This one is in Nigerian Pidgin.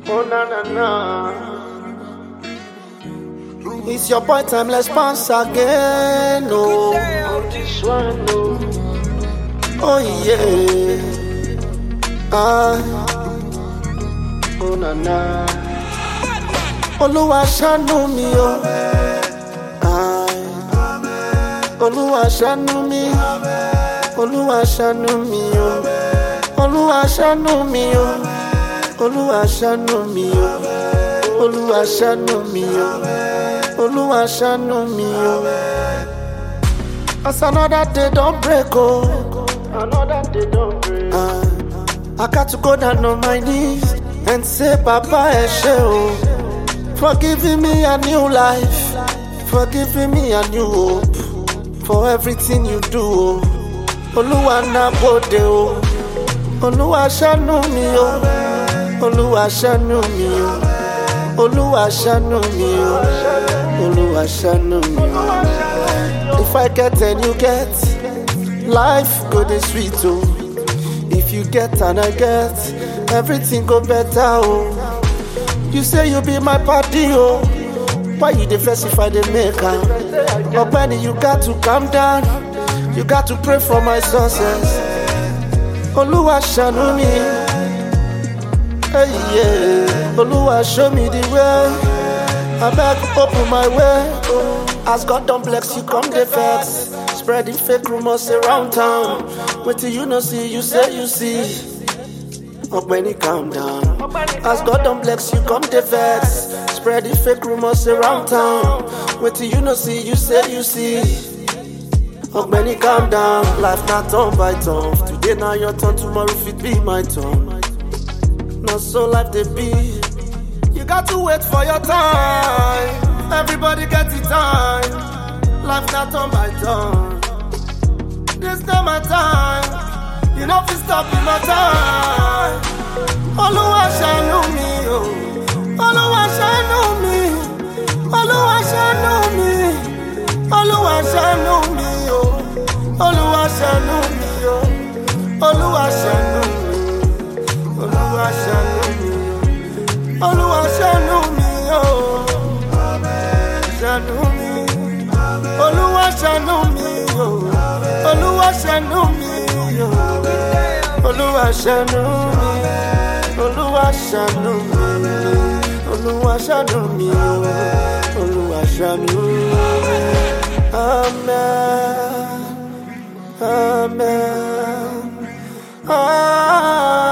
Oh na na na. It's your boy timeless bounce again. Oh, oh this one. Oh, oh yeah. Ah. Oh na na. Olúwa ṣàánú mi o. Ah. Olúwa ṣàánú mi. Olúwa ṣàánú mi o. Olúwa ṣàánú mi o. Olúwa ṣàánú mi o. Olúwa ṣàánú mi o. Olúwa ṣàánú mi o. As another day don break o. Another day don break. Ah, I got to go down on my knees and say Baba ẹ ṣé o. For giving me a new life. For giving me a new hope. For everything you do o. Olúwa náà bòde o. Olúwa ṣàánú mi o. Olúwa ṣàánú mi o. Olúwa ṣàánú mi o. Olúwa ṣàánú mi o. If I get and you get, life go dey sweet o. If you get and I get, everything go better o. You say you be my party o. Why you dey vex if I dey make am? Ogbeni, you got to calm down. You got to pray for my success. Olúwa ṣàánú mi. Hey, yeah. Olúwa show me the way. Abeg open my way. As God don bless you, come dey vex. Spreading fake rumors around town. Wetin you no see, you say you see. Ogbeni calm down. As God don bless you, come dey vex. Spreading fake rumors around town. Wetin you no see, you say you see. Ogbeni calm down. Life na turn by turn. Today na your turn, tomorrow fit be my turn. Na so life dey be. You got to wait for your time. Everybody get the time. Life na turn by turn. This not my time. You know fi stop in my time. Olúwa ṣàánú mi o. Olúwa ṣàánú mi. Olúwa ṣàánú mi. Olúwa ṣàánú mi o. Olúwa ṣàánú mi o. Olúwa ṣàánú mi. Olúwa ṣàánú mi o. Olúwa ṣàánú mi o. Ṣàánú mi. Olúwa ṣàánú mi o. Olúwa ṣàánú mi o. Olúwa ṣàánú mi. Olúwa ṣàánú mi. Olúwa ṣàánú mi o. Olúwa ṣàánú mi. Amen. Amen. Amen.